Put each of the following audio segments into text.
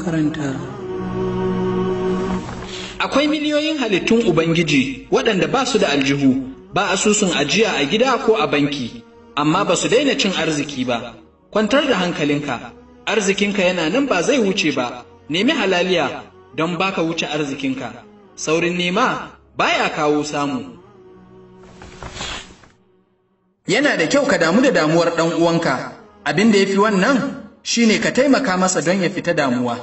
makarantar. Akwai miliyoyin halittun Ubangiji waɗanda ba su da aljihu, ba asusun ajiya a gida ko a banki, amma ba su daina cin arziki ba. Kwantar da hankalinka, arzikinka yana nan ba zai wuce ba, nemi halaliya don baka wuce arzikinka. Saurin nema baya kawo samu. Yana da kyau ka damu da damuwar ɗan uwanka, abin da ya fi wannan shine ka taimaka masa don ya fita damuwa.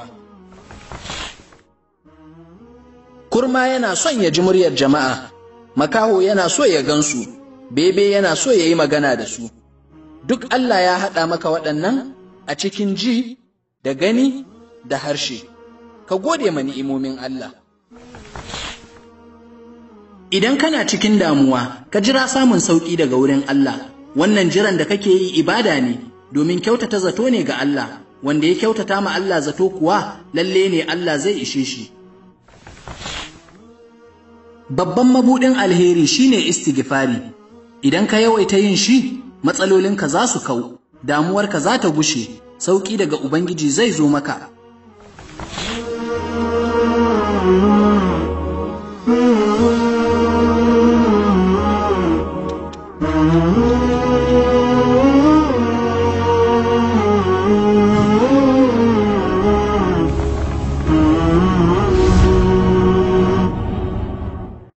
Kurma yana son ya ji muryar jama'a, makaho yana so ya gansu, bebe yana so ya yi magana da su. Duk Allah ya haɗa maka waɗannan a cikin ji da gani da harshe, ka gode ma ni'imomin Allah. Idan kana cikin damuwa, ka jira samun sauƙi daga wurin Allah, wannan jiran da kake yi ibada ne, domin kyautata zato ne ga Allah, wanda ya kyautata ma Allah zato kuwa lalle ne Allah zai ishe shi. Babban mabuɗin alheri shine istighfari, idan ka yawaita yin shi, matsalolinka za su kau, damuwarka za ta gushe, sauƙi daga Ubangiji zai zo maka.